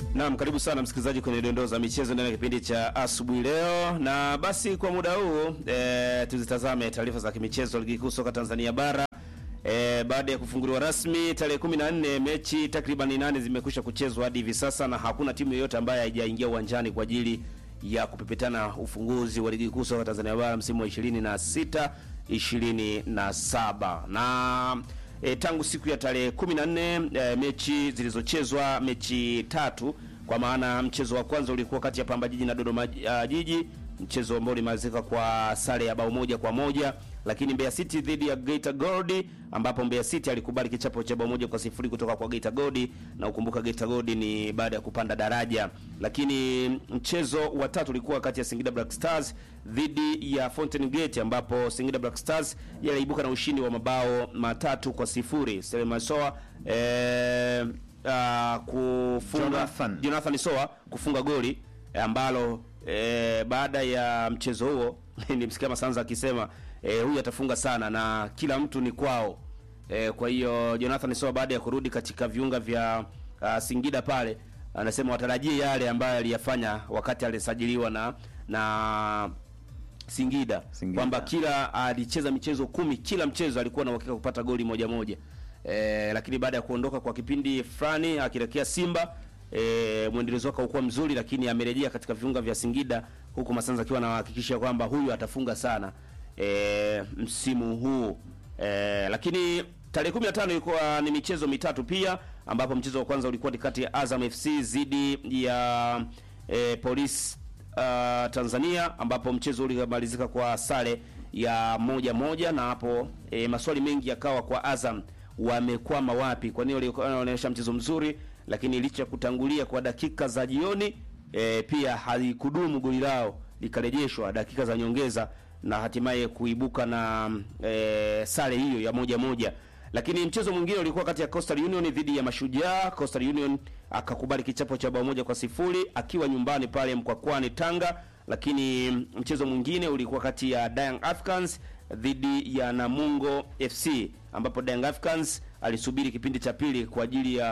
Naam, karibu sana msikilizaji kwenye dondoo za michezo ndani ya kipindi cha asubuhi leo, na basi kwa muda huu e, tuzitazame taarifa za kimichezo ligi kuu soka Tanzania bara. E, baada ya kufunguliwa rasmi tarehe 14 mechi takriban nane zimekwisha kuchezwa hadi hivi sasa, na hakuna timu yoyote ambayo haijaingia uwanjani kwa ajili ya kupepetana ufunguzi wa ligi kuu soka Tanzania bara msimu wa 26 27 na e, tangu siku ya tarehe 14 e, mechi zilizochezwa mechi tatu, kwa maana mchezo wa kwanza ulikuwa kati ya Pamba Jiji na Dodoma uh, Jiji, mchezo ambao ulimalizika kwa sare ya bao moja kwa moja, lakini Mbeya City dhidi ya Geita Gold ambapo Mbeya City alikubali kichapo cha bao moja kwa sifuri kutoka kwa Geita Gold, na ukumbuka Geita Gold ni baada ya kupanda daraja. Lakini mchezo wa tatu ulikuwa kati ya Singida Black Stars dhidi ya Fountain Gate ambapo Singida Black Stars yaliibuka na ushindi wa mabao matatu kwa sifuri. Selema Soa eh, uh, kufunga Jonathan. Jonathan Soa kufunga goli eh, ambalo eh, baada ya mchezo huo nimsikia Masanza akisema eh, huyu atafunga sana na kila mtu ni kwao. Eh, kwa hiyo Jonathan Soa baada ya kurudi katika viunga vya uh, Singida pale anasema watarajie yale ambayo aliyafanya wakati alisajiliwa na na Singida, Singida. kwamba kila alicheza michezo kumi, kila mchezo alikuwa na uhakika kupata goli moja moja. E, lakini baada ya kuondoka kwa kipindi fulani akielekea Simba e, mwendelezo wake haukuwa mzuri, lakini amerejea katika viunga vya Singida huku Masanza akiwa anahakikisha kwamba huyu atafunga sana e, msimu huu e, lakini tarehe 15 ilikuwa ni michezo mitatu pia, ambapo mchezo wa kwanza ulikuwa ni kati ya Azam FC dhidi ya e, Police uh, Tanzania ambapo mchezo ulimalizika kwa sare ya moja moja, na hapo e, maswali mengi yakawa kwa Azam wamekwama wapi, kwa nini walikuwa wanaonyesha mchezo mzuri, lakini licha ya kutangulia kwa dakika za jioni e, pia halikudumu goli lao likarejeshwa dakika za nyongeza na hatimaye kuibuka na e, sare hiyo ya moja moja. Lakini mchezo mwingine ulikuwa kati ya Coastal Union dhidi ya Mashujaa. Coastal Union akakubali kichapo cha bao moja kwa sifuri akiwa nyumbani pale Mkwakwani Tanga. Lakini mchezo mwingine ulikuwa kati ya Young Africans dhidi ya Namungo FC ambapo Young Africans alisubiri kipindi cha pili kwa ajili ya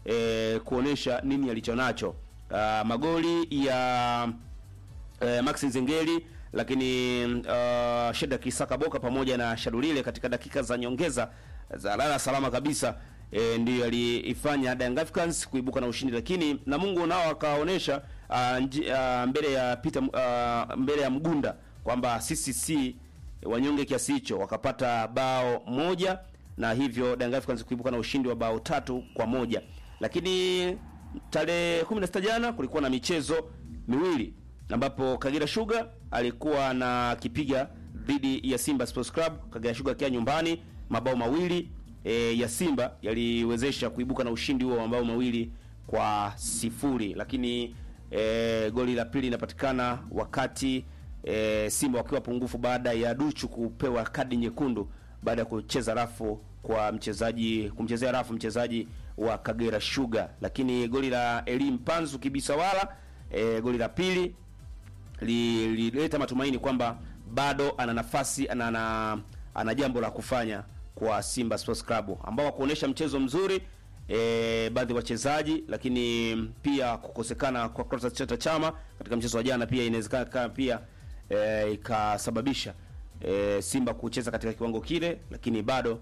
e, kuonesha nini alichonacho. Ah, magoli ya eh, Max Nzengeli lakini uh, Sheda Kisaka Boka pamoja na Shadulile katika dakika za nyongeza za lala salama kabisa eh, ndiyo aliifanya Young Africans kuibuka na ushindi, lakini Namungo nao akaonesha uh, nji- uh, mbele ya Peter uh, mbele ya Mgunda kwamba sisi si wanyonge kiasi hicho, wakapata bao moja na hivyo Young Africans kuibuka na ushindi wa bao tatu kwa moja. Lakini tarehe 16 jana kulikuwa na michezo miwili ambapo Kagera Sugar alikuwa na kipiga dhidi ya Simba Sports Club. Kagera Sugar akiwa nyumbani, mabao mawili e, ya Simba yaliwezesha kuibuka na ushindi huo wa mabao mawili kwa sifuri, lakini e, goli la pili linapatikana wakati e, Simba wakiwa pungufu baada ya Duchu kupewa kadi nyekundu baada ya kucheza rafu kwa mchezaji kumchezea rafu mchezaji wa Kagera Sugar, lakini goli la Elim Panzu Kibisawala e, goli la pili lilileta matumaini kwamba bado ana nafasi ana, ana, ana jambo la kufanya kwa Simba Sports Club ambao wakuonesha mchezo mzuri e, baadhi ya wachezaji, lakini pia kukosekana kwa Clatous Chota Chama katika mchezo wa jana pia inawezekana kama pia e, ikasababisha e, Simba kucheza katika kiwango kile, lakini bado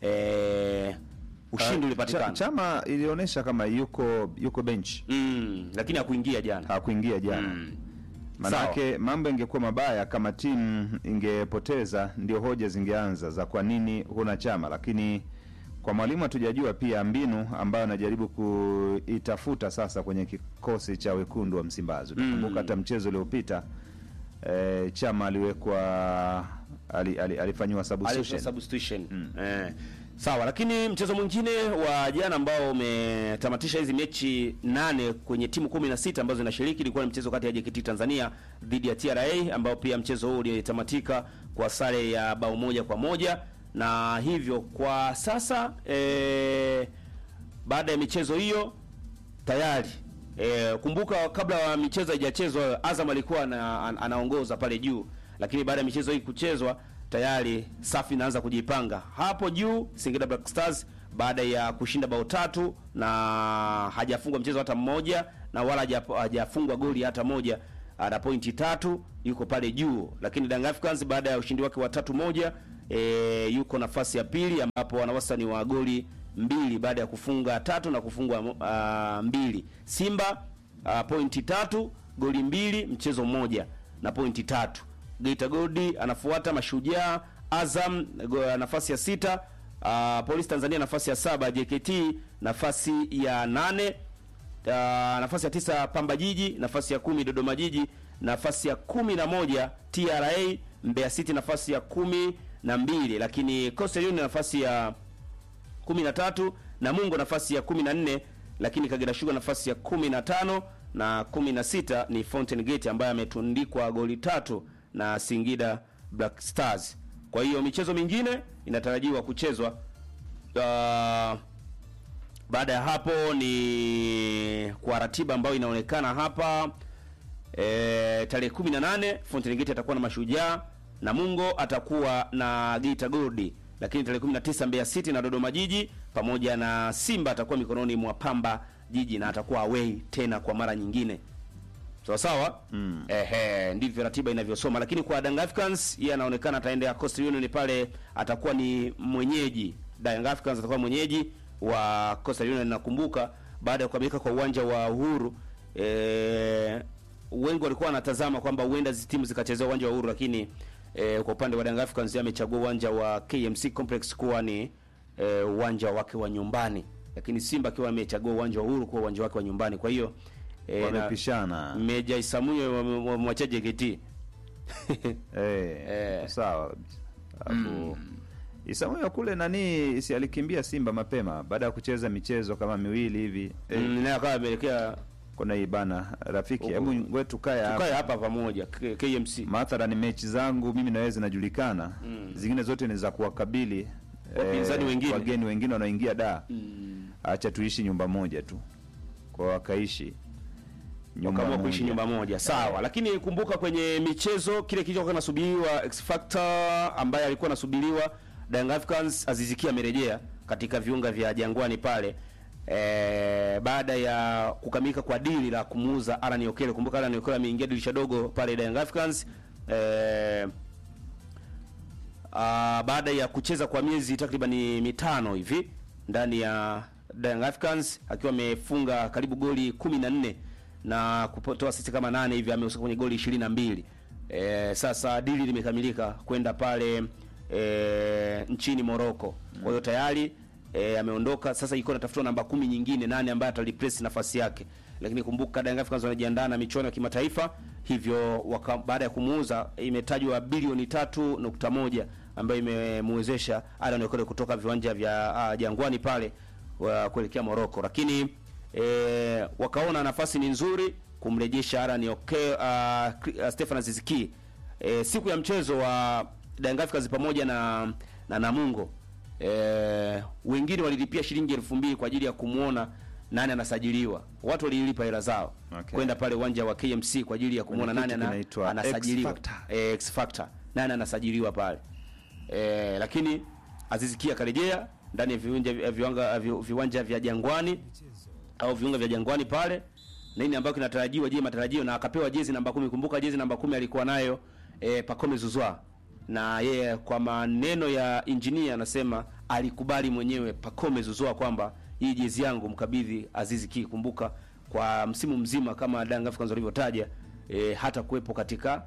e, ushindi Cha- ulipatikana Chama ilionyesha kama yuko yuko bench, mm, lakini hakuingia jana hakuingia jana Mm. Manake mambo ingekuwa mabaya kama timu ingepoteza, ndio hoja zingeanza za kwa nini huna Chama, lakini kwa mwalimu hatujajua pia mbinu ambayo anajaribu kuitafuta sasa kwenye kikosi cha wekundu wa Msimbazi. Utakumbuka hata mchezo uliopita eh, Chama aliwekwa ali, ali, alifanyiwa substitution. Alifanya substitution. Eh. Sawa, lakini mchezo mwingine wa jana ambao umetamatisha hizi mechi nane kwenye timu 16 ambazo zinashiriki ilikuwa ni mchezo kati ya JKT Tanzania dhidi ya TRA ambao pia mchezo huu ulitamatika kwa sare ya bao moja kwa moja na hivyo kwa sasa eh, baada ya michezo hiyo tayari e, kumbuka kabla ya michezo haijachezwa Azam alikuwa ana, an- anaongoza pale juu, lakini baada ya michezo hii kuchezwa tayari safi inaanza kujipanga hapo juu. Singida Black Stars baada ya kushinda bao tatu na hajafungwa mchezo hata mmoja na wala haja- hajafungwa goli hata moja ana pointi tatu yuko pale juu lakini Young Africans baada ya ushindi wake wa tatu moja e, yuko nafasi ya pili ambapo ana wastani wa goli mbili baada ya kufunga tatu na kufungwa uh, mbili Simba uh, pointi tatu goli mbili mchezo mmoja na pointi tatu Geita Gold anafuata Mashujaa Azam go- nafasi ya sita uh, Polisi Tanzania nafasi ya saba JKT nafasi ya nane Uh, nafasi ya tisa Pamba Jiji, nafasi ya kumi Dodoma Jiji, nafasi ya kumi na moja TRA, Mbeya City nafasi ya kumi na mbili lakini Coastal Union nafasi ya kumi na tatu Namungo nafasi ya kumi na nne lakini Kagera Sugar nafasi ya kumi na tano na kumi na sita ni Fountain Gate ambaye ametundikwa goli tatu na Singida Black Stars. Kwa hiyo michezo mingine inatarajiwa kuchezwa uh, baada ya hapo ni kwa ratiba ambayo inaonekana hapa e, tarehe 18 Fountain Gate atakuwa na Mashujaa, Namungo atakuwa na Geita Gold, lakini tarehe 19 Mbeya City na Dodoma Jiji pamoja na Simba atakuwa mikononi mwa Pamba Jiji na atakuwa away tena kwa mara nyingine. Sawa sawa? Mm. Ehe, ndivyo ratiba inavyosoma, lakini kwa Young Africans yeye anaonekana ataendea Coastal Union pale, atakuwa ni mwenyeji. Young Africans atakuwa mwenyeji wa Coastal Union. Nakumbuka baada ya kukamilika kwa uwanja wa Uhuru eh, wengi walikuwa wanatazama kwamba huenda hizi timu zikachezea uwanja wa Uhuru, lakini eh, kwa upande wa Young Africans yeye amechagua uwanja wa KMC Complex kuwa ni eh, uwanja wake wa nyumbani, lakini Simba akiwa amechagua uwanja wa Uhuru kuwa uwanja wake wa nyumbani. Kwa hiyo eh, na- wamepishana Meja Isamuye wamwacha JKT. eh, Eh. sawa alafu Isamuyo kule nani si alikimbia Simba mapema baada ya kucheza michezo kama miwili hivi eh, Mm, naye akawa ameelekea kuna hii bana rafiki, Huko. hebu wewe tukae hapa tukae hapa pamoja K- KMC. mathalan mechi zangu mimi naweza zinajulikana zingine zote ni za kuwakabili Wapinzani wengine. wageni wengine wanaoingia da acha tuishi nyumba moja tu kwa wakaishi nyumba Wakaamua kuishi moja. nyumba moja sawa, lakini kumbuka kwenye michezo kile kilichokuwa kinasubiriwa X Factor ambaye alikuwa anasubiriwa Young Africans Azizikia amerejea katika viunga vya Jangwani pale e, baada ya kukamilika kwa dili la kumuuza Alan Okele. Kumbuka Alan Okele ameingia dirisha dogo pale Young Africans e, Ah, baada ya kucheza kwa miezi takriban mitano hivi ndani ya Young Africans akiwa amefunga karibu goli 14 na kutoa assist kama nane hivi amehusika kwenye goli 22. Eh, sasa dili limekamilika kwenda pale eh, nchini Morocco. Kwa hiyo tayari eh, ameondoka sasa, iko natafuta namba kumi nyingine nane ambaye atalipress nafasi yake, lakini kumbuka Young Africans wanajiandaa na michuano ya kimataifa, hivyo waka, baada ya kumuuza imetajwa bilioni tatu nukta moja ambayo imemwezesha Alan Okole kutoka viwanja vya uh, Jangwani pale wa kuelekea Morocco, lakini e, wakaona nafasi ni nzuri kumrejesha Alan Okole uh, uh, Stefan Aziziki e, siku ya mchezo wa Young Africans pamoja na na Namungo e, wengine walilipia shilingi elfu mbili kwa ajili ya kumwona nani anasajiliwa. Watu walilipa hela zao Okay. kwenda pale uwanja wa KMC kwa ajili ya kumwona Kuna nani kitu ana, kinaitwa anasajiliwa X Factor. eh, X Factor nani anasajiliwa pale eh, lakini Aziz Ki akarejea ndani ya viwanja vya viwanga vi- viwanja vya Jangwani au viunga vya Jangwani pale nini ambayo kinatarajiwa, je, matarajio na akapewa jezi namba kumi. Kumbuka jezi namba kumi alikuwa nayo eh, Pacome Zuzwa na yeye kwa maneno ya engineer anasema alikubali mwenyewe Pacome Zuzwa kwamba hii jezi yangu mkabidhi Aziz Ki. Kumbuka kwa msimu mzima kama Young Africans walivyotaja eh, hata kuwepo katika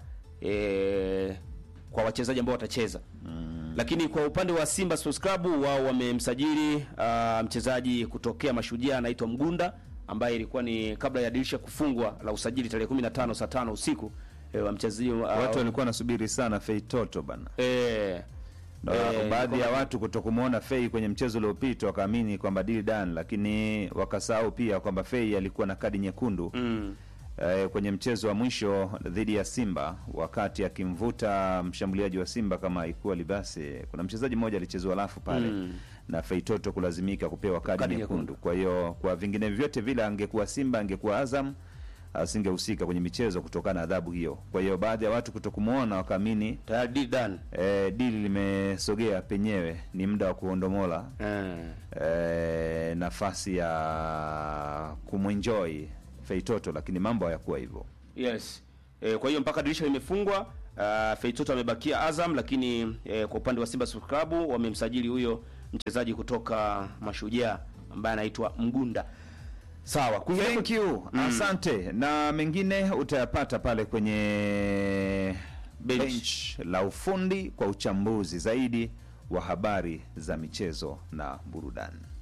eh, kwa wachezaji ambao watacheza lakini kwa upande wa Simba Sports Club wao wamemsajili uh, mchezaji kutokea Mashujaa anaitwa Mgunda ambaye ilikuwa ni kabla ya dirisha kufungwa la usajili tarehe 15 saa 5 usiku eh, wa mchezaji uh, watu walikuwa wanasubiri sana Fei Toto bana eh, na eh, baadhi ya kwa- watu kutokumwona Fei kwenye mchezo uliopita wakaamini kwamba deal done, lakini wakasahau pia kwamba Fei alikuwa na kadi nyekundu mm, eh, kwenye mchezo wa mwisho dhidi ya Simba wakati akimvuta mshambuliaji wa Simba kama ikuwa Libase. Kuna mchezaji mmoja alichezwa lafu pale Mm. na Feitoto kulazimika kupewa kadi, Kadi nyekundu. nyekundu. Kwa hiyo kwa vingine vyote vile, angekuwa Simba angekuwa Azam asingehusika kwenye michezo kutokana na adhabu hiyo. Kwa hiyo baadhi ya watu kutokumwona wakaamini tayari deal done. e, dili limesogea penyewe, ni muda wa kuondomola Eh. e, nafasi ya kumwenjoy Feitoto, lakini mambo hayakuwa hivyo. Yes. E, kwa hiyo mpaka dirisha limefungwa, uh, Feitoto amebakia Azam, lakini e, kwa upande wa Simba Sports Club wamemsajili huyo mchezaji kutoka Mashujaa ambaye anaitwa Mgunda. Sawa. Kuingia Thank you. Asante. Na mengine utayapata pale kwenye Bench. bench la ufundi kwa uchambuzi zaidi wa habari za michezo na burudani.